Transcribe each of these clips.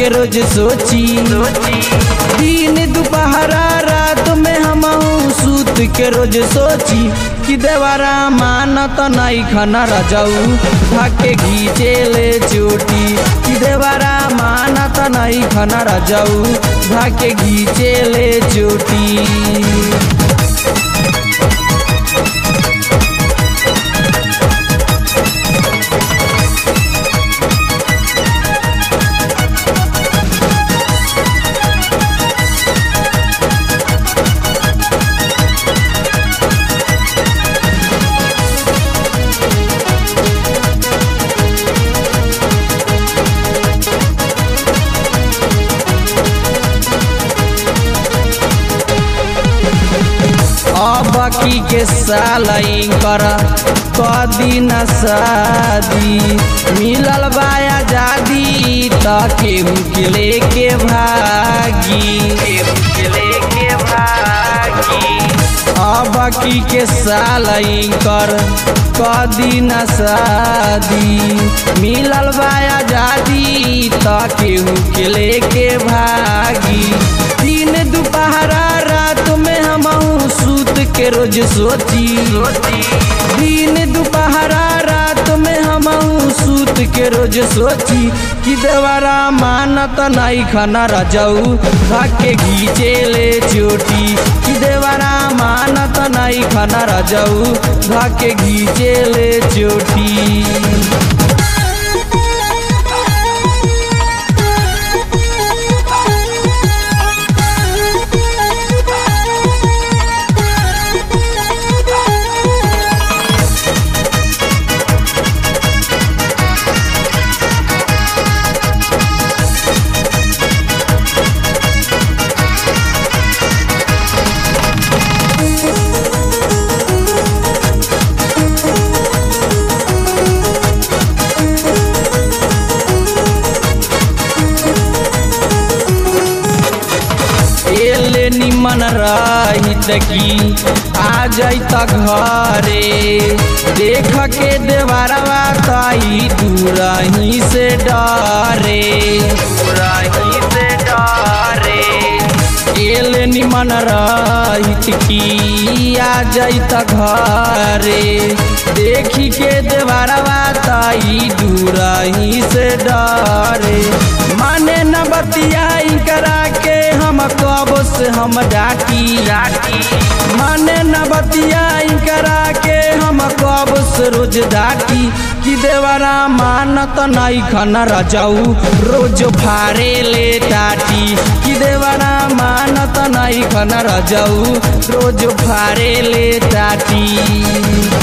के रोज सोची दिन दोपहरा रात में हम सूत के रोज सोची कि देवारा मानत नहीं खाना रजाऊ भाके घीचे ले चोटी कि देवारा मानत नहीं खाना रजाऊ भाके घीचे ले चोटी अब की के साल कर कदी न शादी मिलल बा आजादी त केहू के लेके भागी केहू के लेके भागी अब की के साल कर कदी न शादी मिलल बा आजादी त केहू के लेके भागी दिन दोपहरा रात में हम सूत के रोज सोची दिन दोपहरा रात में हम सूत के रोज सोची कि देवारा मानत नहीं खाना रजाऊ भाके घीचे ले चोटी कि देवारा मानत नहीं खाना रजाऊ भाके घीचे ले चोटी एले निमन रहित की आ जाइत घरे देख के देवरवा ताई दूरही से डरे दूरही से डरे एले निमन रहित की आ जाइत घरे देखी के देवरवा ताई दूरही से डरे माने न बतियाई करा के हम कब से हम डाटी डाटी माने न बतियाई करा के हम कब से रोज डाटी कि देवरा मानत नहीं खाना रजाऊ रोज फारे ले टाटी कि देवरा मानत नहीं खाना रजाऊ रोज फारे ले टाटी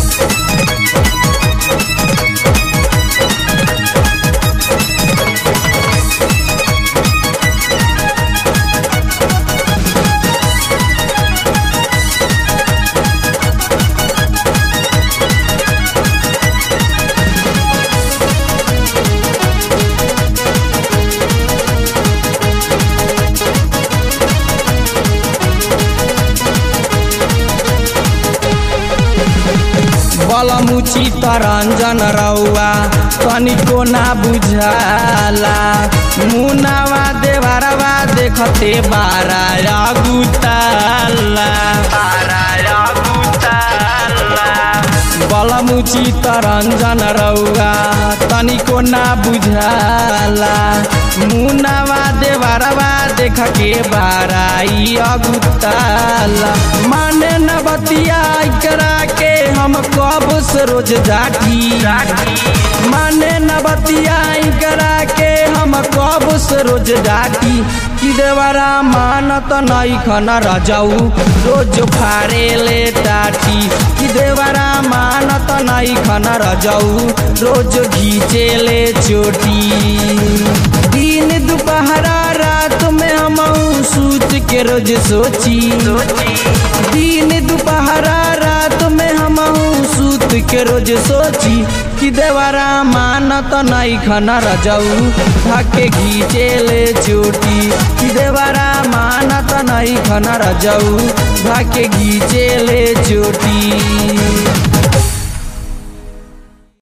बलमुची तरंजन रौआ तनिको ना बुझाला मुनावा देवरवा देखते बारा गुताला बारा गुताला बलमुची तरंजन रौआ तनिको ना बुझाला मुनावा देवरवा देख के बाराई अगुताला माने न बतिया करा के हम कब से रोज जाटी माने न बतिया करा के हम कब से रोज डाटी कि देवरा मानत नहीं खाना रजाऊ रोज फारे ले टाटी कि देवरा मानत नहीं खाना रजाऊ रोज घीचे ले चोटी दिन दोपहरा रात में हम सूत के रोज सोची दिन दोपहरा रात में हम सूत के रोज सोची कि देवरा मानत नहीं खाना रजाऊ भाके घीचे ले चोटी कि देवरा मानत नहीं खाना रजाऊ भाके घीचे ले चोटी